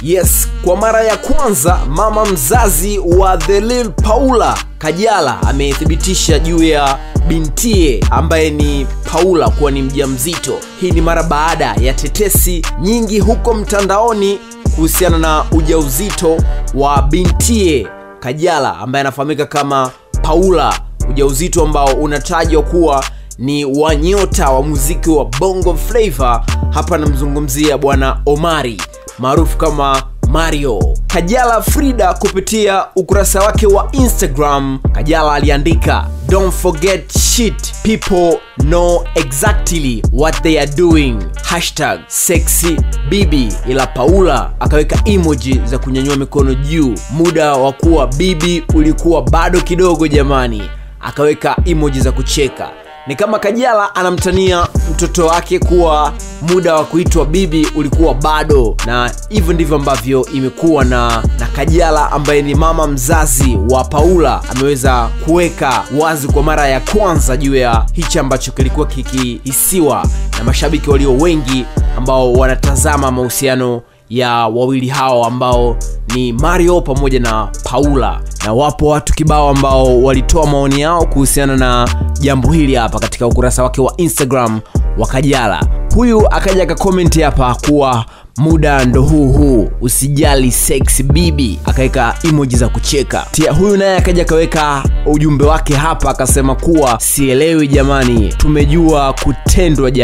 yes kwa mara ya kwanza mama mzazi wa the lil paula kajala amethibitisha juu ya bintie ambaye ni paula kuwa ni mja mzito hii ni mara baada ya tetesi nyingi huko mtandaoni kuhusiana na ujauzito wa bintie kajala ambaye anafahamika kama paula ujauzito ambao unatajwa kuwa ni wanyota wa muziki wa bongo flava hapa namzungumzia bwana omari maarufu kama mario kajala frida kupitia ukurasa wake wa instagram kajala aliandika don't forget shit people know exactly what they are doing hashtag sexy bibi ila paula akaweka emoji za kunyanyua mikono juu muda wa kuwa bibi ulikuwa bado kidogo jamani akaweka emoji za kucheka ni kama kajala anamtania mtoto wake kuwa muda wa kuitwa bibi ulikuwa bado na hivyo ndivyo ambavyo imekuwa na na kajala ambaye ni mama mzazi wa paula ameweza kuweka wazi kwa mara ya kwanza juu ya hichi ambacho kilikuwa kikihisiwa na mashabiki walio wengi ambao wanatazama mahusiano ya wawili hao ambao ni mario pamoja na paula na wapo watu kibao ambao walitoa maoni yao kuhusiana na jambo hili hapa katika ukurasa wake wa instagram wa kajala huyu akaja akakomenti hapa kuwa muda ndo huu huu usijali sex bibi akaweka emoji za kucheka tia huyu naye akaja akaweka ujumbe wake hapa akasema kuwa sielewi jamani tumejua kutendwa jamani